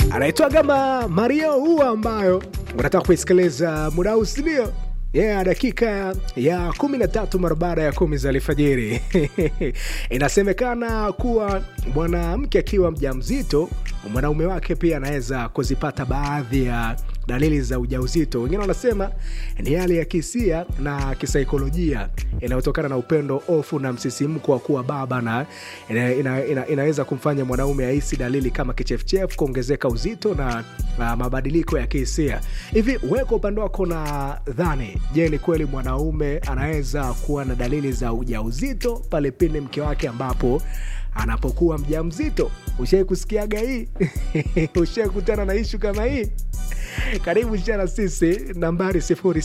anaitwa kama Mario huu ambayo unataka kuisikiliza muda huu, si ndio? Yeah, dakika ya kumi na tatu mara baada ya kumi za alfajiri inasemekana kuwa mwanamke akiwa mjamzito mwanaume wake pia anaweza kuzipata baadhi ya dalili za ujauzito. Wengine wanasema ni hali ya kihisia na kisaikolojia inayotokana na upendo, ofu na msisimko wa kuwa baba, na ina, ina, ina, inaweza kumfanya mwanaume ahisi dalili kama kichefuchefu, kuongezeka uzito na, na mabadiliko ya kihisia. Hivi wewe kwa upande wako na dhani, je, ni kweli mwanaume anaweza kuwa na dalili za ujauzito pale pindi mke wake ambapo anapokuwa mjamzito? Ushai kusikiaga hii? Ushai kutana na ishu kama hii? Karibu shana sisi nambari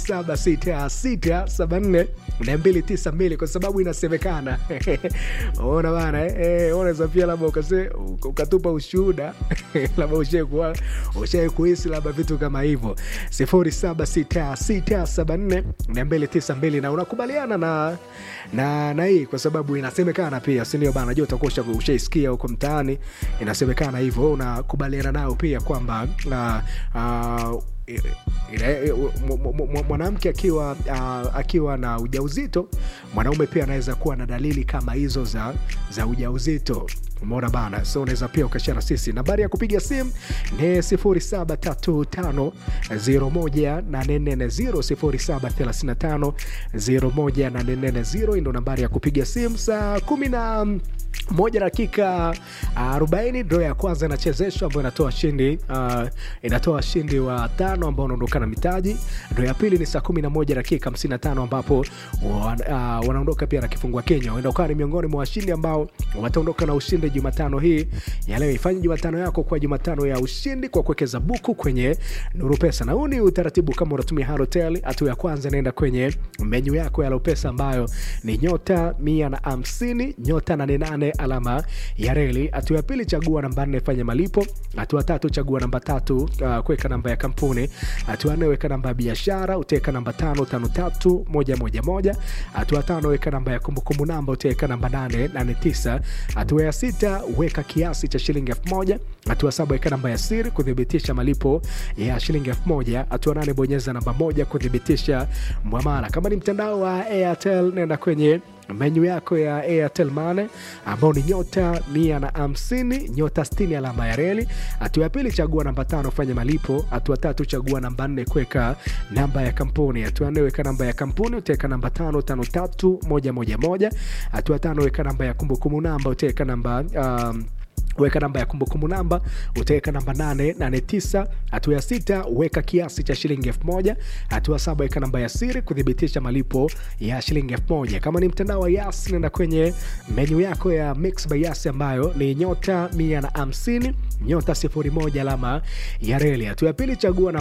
0766742292 kwa sababu inasemekana ona bana eh, unaweza pia labda ukase ukatupa ushuhuda labda ushai kuhisi labda vitu kama hivyo 0766742292 na unakubaliana na na na hii kwa sababu inasemekana pia, si ndio bana? Najua utakuwa ushaisikia huko mtaani, inasemekana hivyo. Unakubaliana nao pia kwamba uh, mwanamke akiwa uh, akiwa na ujauzito, mwanaume pia anaweza kuwa na dalili kama hizo za, za ujauzito. Umeona bana, so unaweza pia ukashana sisi. Nambari ya kupiga simu ni 0735018440 0735018440 ndo nambari ya kupiga simu saa kumi na moja dakika arobaini ndo ya kwanza inachezeshwa ambayo inatoa shindi uh, inatoa shindi wa tano ambao unaondoka na mitaji. Ndo ya pili ni saa kumi na moja dakika hamsini na tano ambapo uh, wanaondoka pia na kifungua Kenya. Uenda ukawa ni miongoni mwa washindi ambao wataondoka na ushindi Jumatano hii ya leo. Ifanye Jumatano yako kwa Jumatano ya ushindi kwa kuwekeza buku kwenye Nuru Pesa, na huu ni utaratibu kama unatumia Halotel. Hatua ya kwanza inaenda kwenye menyu yako ya Lopesa ambayo ni nyota mia na hamsini nyota nane nane alama ya reli. Hatua ya pili chagua namba nne fanya malipo. Hatua tatu chagua namba tatu uh, kuweka namba ya kampuni. Hatua nne weka namba ya biashara, utaweka namba tano tano tatu moja moja moja. Hatua tano weka namba ya kumbukumbu namba, utaweka namba nane nane tisa. Hatua ya sita weka kiasi cha shilingi elfu moja. Hatua saba weka namba ya siri kuthibitisha malipo ya shilingi elfu moja. Hatua nane bonyeza namba moja kuthibitisha mwamala. Kama ni mtandao wa Airtel nenda kwenye menyu yako ya Airtel Money ambao ni nyota mia na hamsini nyota sitini alama ya reli. Hatua ya pili chagua namba tano fanya malipo. Hatua tatu chagua namba nne kuweka namba ya kampuni. Hatua nne weka namba ya kampuni, utaweka namba tano tano tatu moja moja moja. Hatua tano weka namba ya kumbukumbu namba, utaweka namba um, weka namba ya kumbukumbu namba utaweka namba 889. Hatua ya sita weka kiasi cha shilingi elfu moja. Hatua saba weka namba ya siri kuthibitisha malipo ya shilingi elfu moja. Kama ni mtandao wa Yas, nenda kwenye menyu yako ya Mix by Yas ambayo ni nyota 150 nyota 01 alama ya reli. Hatua ya pili chagua